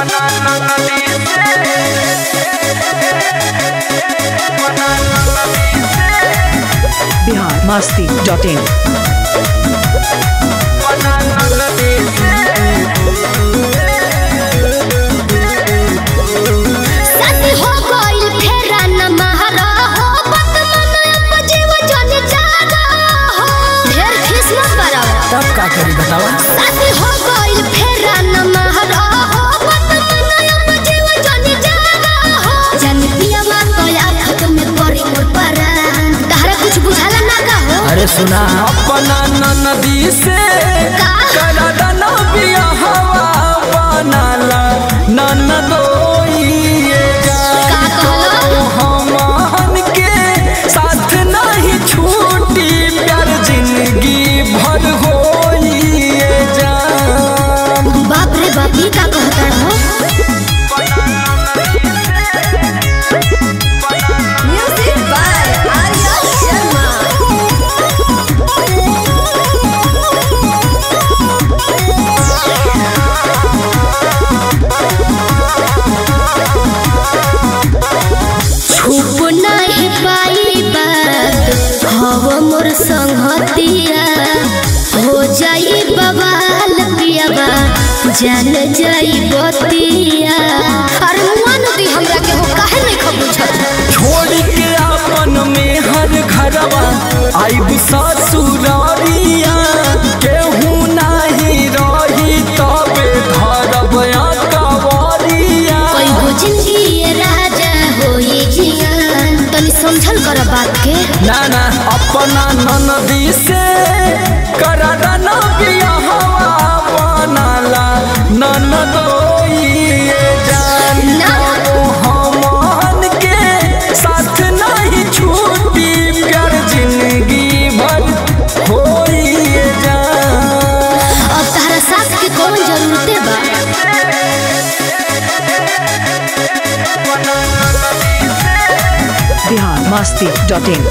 Bihar Masti dot in शादी हो गइल फेरा न महारा हो बत मन अब जीव जन जागा हो ढेर खिस मत बराव तब का करी बतावा शादी हो गइल फेरा न महारा हो बत मन अब जीव जन जागा हो जन पियावा कया खत में पड़ी मोर परान तहरा कुछ बुझाला ना का हो अरे सुना अपना नदी से का करा दना बिया हवा बनाला ननदोइए का कहलो हमन के साथ नहीं छूटी प्यार जिंदगी भर होइए जान बाप रे बाप ई का कहता हो म्यूजिक बाय आर्या शर्मा छुप नहीं पाई बात हव मोर संगतिया हो जाई बवाल पियाबा जान जाई बतिया अरे मुआ नदी हमरा के हो काहे नहीं खबुझत छोड़ के अपन में हर घरवा आइब ससुरारिया केहू नहीं रही तबे धरब कवरिया कोई गो जिंदगी ये राजा होई जियान तनी समझल कर बात के ना ना अपना ननदी से करना बिया हवा बनाला ननदोइए जान ना। हमन के साथ नहीं छूटी प्यार जिंदगी भर होइए जान अब तारा साथ के कौन जरूरते बा बिहार मस्ती डॉट इन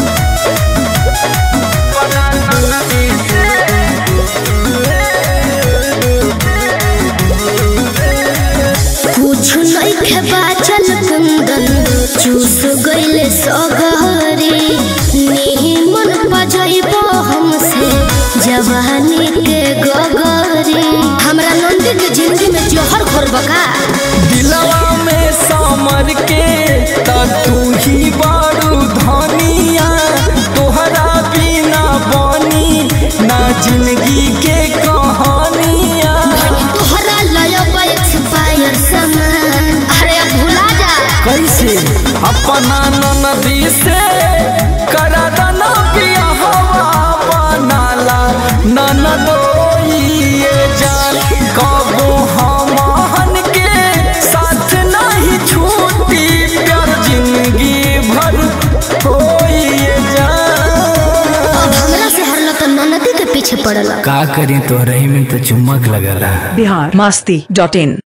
कुछ नहीं खे बाचल कुंदन चूस गइले सगरी निमन बजैबो हमसे जवानी के गगरी हमरा नंदी के जिंदगी में जोहर घोर बका दिलवा में समर के त तू ही बारू धनिया तोहरा बिना बनी ना जिंदगी के कहानिया तोहरा लयबा एक्सपायर सामान अरे अब भुला जा कैसे अपना ननदी से करा दना पिया हवा बनाला ननदोइए जान कबो हमहन के साथ नहीं छूटी प्यार जिंदगी भर होइए जान अब हमरा से हरला तो ननदी के पीछे पड़ला का करी तो रही में तो चुम्बक लगला बिहार मस्ती डॉट इन